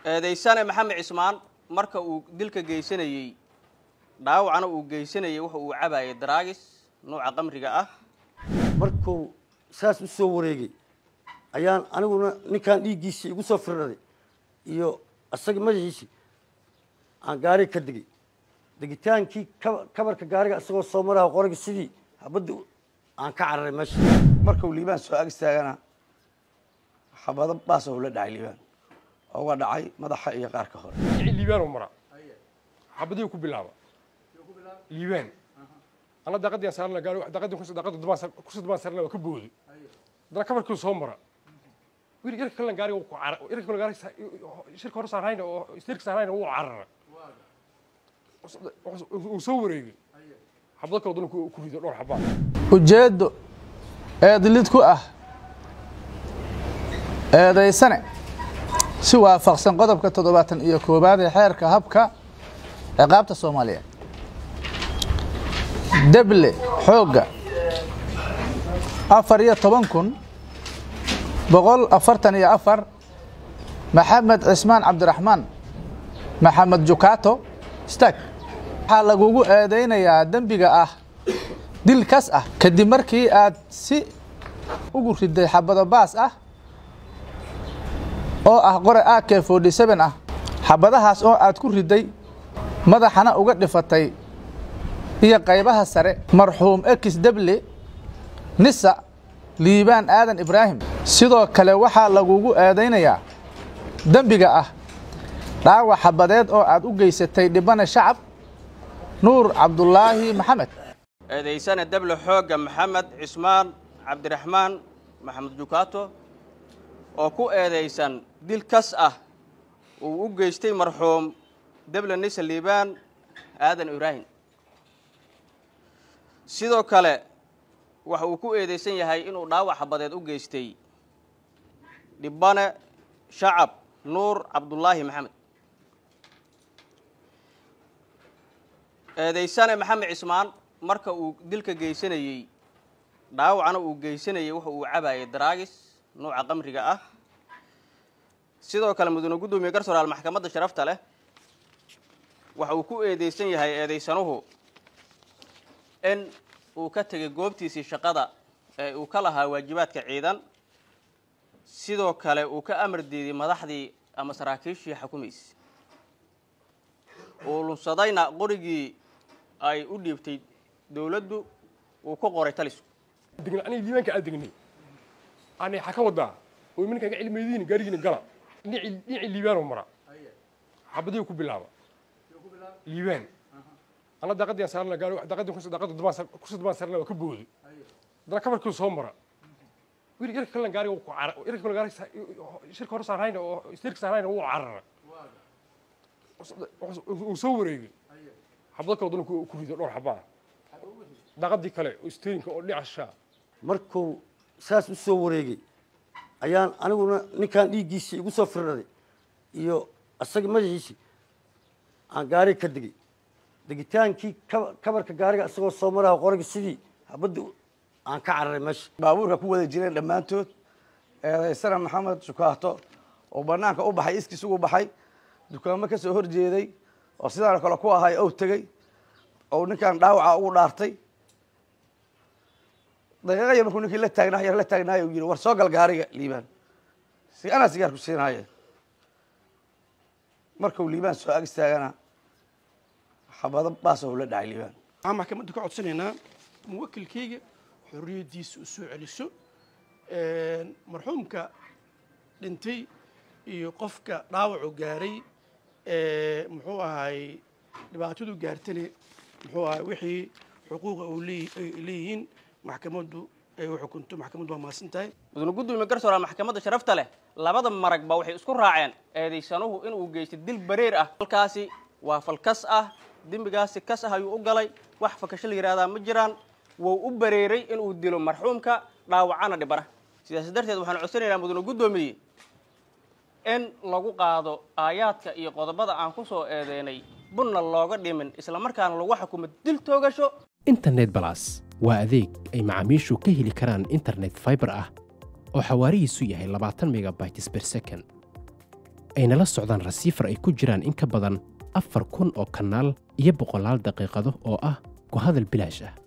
eedaysane maxamed cismaan marka uu dilka geysanayey dhaawacna uu geysanayey wuxa uu cabayay daraagis nuuca qamriga ah markuu saas u soo wareegay ayaan aniguna ninkan dhiiggiisii igu soo firraday iyo isaga madaxiisii aan gaariga ka degay degitaankii kaba- kabarka gaariga isagoo soo maraha qoriga sidii habadda aan ka cararay meesha markuu liibaan soo ag istaagana xabado baasoo la dhacay liibaan oo uga dhacay madaxa iyo qaarka hore kici liibaan oo mara xabadii ku bilaaba liibaan ana daaqadii saarna gaari daaqadii ku daaqada dubaan ku dubaan saarna waa ka boodi dana kabarkii soo mara wiil irka kale gaari uu ku cara irka kale gaari shirka hore saarayna oo istirka saarayna uu carara uu soo wareegay xabado kale dana ku rido dhowr xabaa ujeeddo eedlid ku ah eedaysane si waafaqsan qodobka toddobaatan iyo koowaad ee xeerka habka ciqaabta soomaaliyeed deble xoogga afar iyo toban kun boqol afartan iyo afar maxamed cismaan cabdiraxmaan maxamed jukaato stag waxaa lagugu eedaynayaa dembiga ah dil kas ah kadib markii aad si ugu riday xabado baas ah oo ah qore ak forty seven ah xabadahaas oo aad ku riday madaxana uga dhifatay iyo qaybaha sare marxuum ekis deble nisa liibaan aadan ibraahim sidoo kale waxaa lagugu eedaynayaa dembiga ah dhaawac xabadeed oo aad u geysatay dhibane shacab nuur cabdulaahi maxamed eedaysane deble xoogga maxamed cismaan cabdiraxmaan maxamed jukaato oo ku eedaysan dil kas ah uu u geystay marxuum deble nisa liibaan aadan ibraahim sidoo kale waxa uu ku eedaysan yahay inuu dhaawac xabadeed u geystay dhibane shacab nuur cabdulaahi maxamed eedaysane maxamed cismaan marka uu dilka geysanayey dhaawacna uu geysanayey wuxa uu cabayay daraagis nuuca qamriga ah sidoo kale mudane guddoomiye garsooraal maxkamadda sharafta leh waxa uu ku eedeysan yahay eedaysanuhu in uu ka tegay goobtiisii shaqada ee uu ka lahaa waajibaadka ciidan sidoo kale uu ka amar diiday madaxdii ama saraakiishii xukumaysa uu lunsadayna qorigii ay u dhiibtay dowladdu uu ku qoray talisku degnay aniga liibaanka aad degnay ani waxaa ka wadaa oo iminka ga cilmeediin gaarigiina gala dhinaci dhinaci liibaanoo mara xabadii ku bilaaba liibaan ana daaqadii saarna gaari daaqadii ku daaqada dubaan ku dubaan saarna waa ka boodi dana kabarkii soo mara wiil irka kale gaari uu ku cara irka kale gaari shirka hore saarayna oo istirka saarayna uu carara uu soo wareegay xabado kale dana ku rido dhowr xabaa daaqadii kale oo isteerinka oo dhinaca shaa markuu saas u soo wareegay ayaan aniguna ninkan dhiiggiisii igu soo firraday iyo isaga madaxiisii aan gaariga ka degay degitaankii kaba- kabarka gaariga isagoo soo maraha qoriga sidii habadda aan ka cararay meesha baabuurka ku wada jireen dhammaantood eedaysana maxamed shukaato oo banaanka u baxay iskiis ugu baxay dukaamo ka soo horjeeday oo sidaan kale ku ahay ou tegey oo ninkan dhaawaca ugu dhaartay daqiiqa yar markuu ninkii la taagnaa yar la taagnaayo uu yidhi war soo gal gaariga liibaan si anaa sigaar ku siinaaye markuu liibaan soo ag istaagana xabado baasoo la dhacay liibaan waxaan maxkamadda ka codsanaynaa muwakilkayga xorriyaddiisa u soo celiso marxuumka dhintay iyo qofka dhaawacu gaaray muxuu ahay dhibaatadu gaartane muxuu ahay wixii xuquuqa uu leey- ay leeyihiin maxkamaddu ay u xukunto maxkamaddu waa mahadsan tahay mudane guddoomiye garsooraal maxkamadda sharafta leh labada maragba waxay isku raaceen eedaysanuhu inuu geystay dil bareer ah halkaasi waa falkas ah dembigaasi kas ah ayuu u galay wax fakasho la yidhahdaa ma jiraan wuu u bareeray inuu dilo marxuumka dhaawacana dhibana sidaas darteed waxaan codsanaynaa mudane guddoomiye in lagu qaado aayaadka iyo qodobada aan ku soo eedeynay bunna looga dhimin islamarkaana lagu xukumo dil toogasho internet balas waa adeeg ay macaamiishu ka heli karaan internet fiber ah oo xawaarihiisu yahay labaatan megabytes per second ayna la socdaan rasiifar ay ku jiraan in ka badan afar kun oo kanaal iyo boqolaal daqiiqado oo ah ku hadal bilaash ah